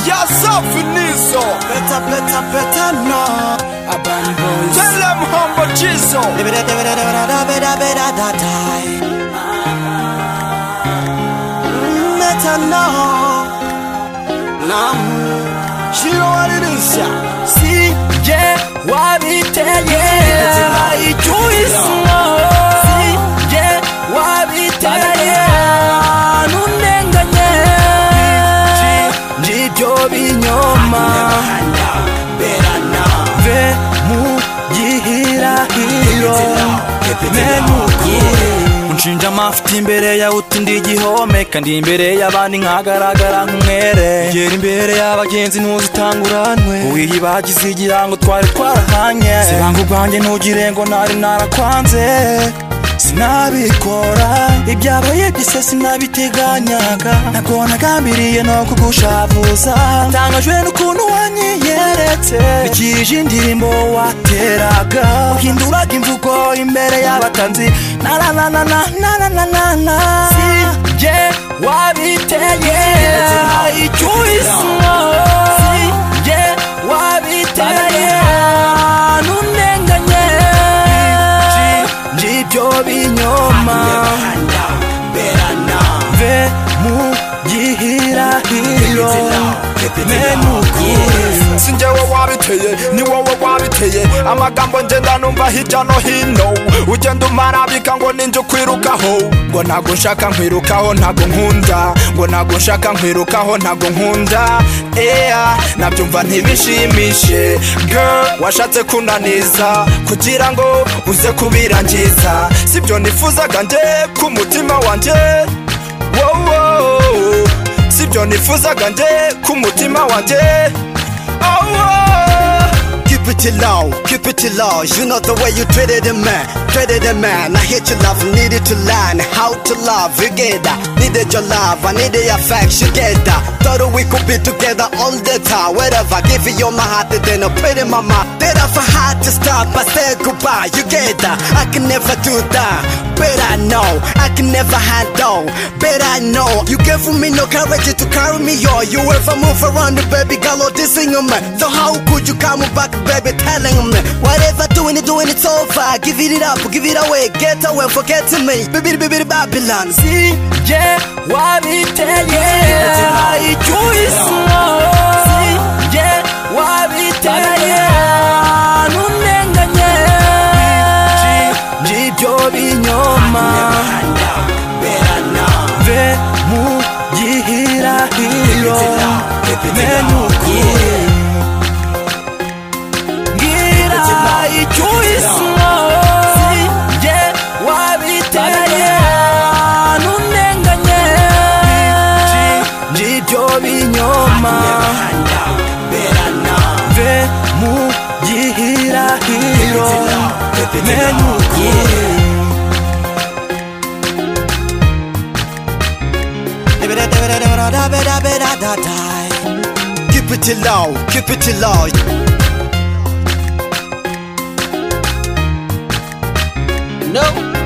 Ya safi nizo Better, better, better now. Urban boys. Tell them humble jizo Dibida, dibida, dibida, da, bida, bida, da, die. Mm, Better now. Now. You know what it is yeah. See, yeah, what me tell ya. I do is now. See, yeah, what me tell ya. Nunenganye. Ngibyo binyoma. Ve mu gihirahiro. unshinja amafuti imbere yawe uti ndi igihome kandi imbere y'abandi nkagaragara nk'umwere gera imbere y'abagenzi ntuzitanguranwe uyibagize igira ngo twari twarahanye sibanga ubwanjye ntugire ngo nari narakwanze sinabikora ibyabaye byose sinabiteganyaga ntabwo nagambiriye no kugushavuza ntangajwe n'ukuntu wanyiyeretse bikirije indirimbo wateraga uhinduraga imvugo imbere y'abatanzi narananana nananana sijye wabiteye icyuhisimo sijye wabiteye n'undenganye ngibyo binyoma ve mu gihirahiro menukure Si njyewe wabiteye ni wowe wabiteye amagambo ngenda numva hirya no hino ugenda umarabika ngo ninjye ukwirukaho ngo ntabwo nshaka nkwirukaho ntabwo nkunda ngo ntabwo nshaka nkwirukaho ntabwo nkunda eya nabyumva ntibishimishe girl washatse kunaniza kugira ngo uze kubirangiza sibyo nifuzaga njye ku mutima wanjye wowo sibyo nifuzaga njye ku mutima wanjye Keep it low, keep it low. You know the way you treated a man, treated a man. I hate your love, needed to learn how to love. You get that? Needed your love, I needed your facts. You get that? Thought we could be together all the time. Wherever, give you all my heart, then I put it in my mouth. Then I for hard to stop, I say goodbye. You get that? I can never do that. But I know, I can never handle. But I know, you gave me no courage to carry me all. You ever move around, baby girl, or dissing me. So how could you come back, baby, telling me? Whatever doing it, doing it's over. Give it up, give it away, get away, forget me. Baby, baby, Babylon. sijye wabiteye icyuhisimo sijye wabiteye n'undenganye ngibyo binyoma ve mu gihirahiro menukure ngira icyuhisimo sijye wabiteye n'undenganye ngibyo binyoma ve mu gihirahiro menukure Dibida, dibida, dibida, da, bida, bida, da, die. Keep it low, keep it low. No.